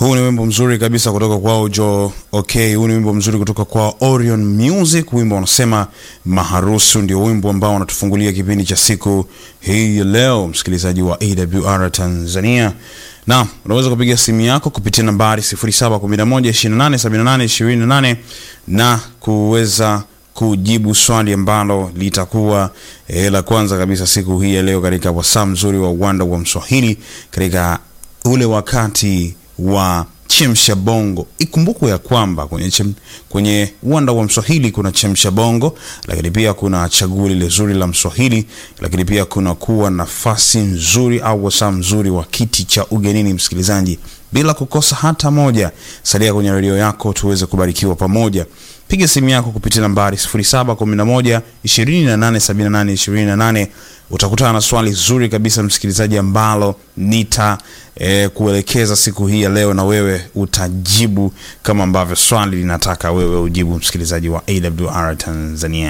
Huu ni wimbo mzuri kabisa kutoka kwao Jo Okay. Huu ni wimbo mzuri kutoka kwa Orion Music, wimbo wanasema maharusu. Ndio wimbo ambao wanatufungulia kipindi cha siku hii ya leo, msikilizaji wa AWR Tanzania, na unaweza kupiga simu yako kupitia nambari 0711287828 na kuweza kujibu swali ambalo litakuwa eh, la kwanza kabisa siku hii ya leo katika wasaa mzuri wa uwanda wa Mswahili katika ule wakati wa chemsha bongo. Ikumbukwe ya kwamba kwenye, chem, kwenye uwanda wa Mswahili kuna chemsha bongo, lakini pia kuna chaguo lile zuri la Mswahili, lakini pia kuna kuwa nafasi nzuri au wasaa mzuri wa kiti cha ugenini. Msikilizaji, bila kukosa hata moja, salia kwenye redio yako tuweze kubarikiwa pamoja. Piga simu yako kupitia nambari 0711 2878 28. Utakutana na swali zuri kabisa msikilizaji, ambalo nita eh, kuelekeza siku hii ya leo, na wewe utajibu kama ambavyo swali linataka wewe ujibu, msikilizaji wa AWR Tanzania.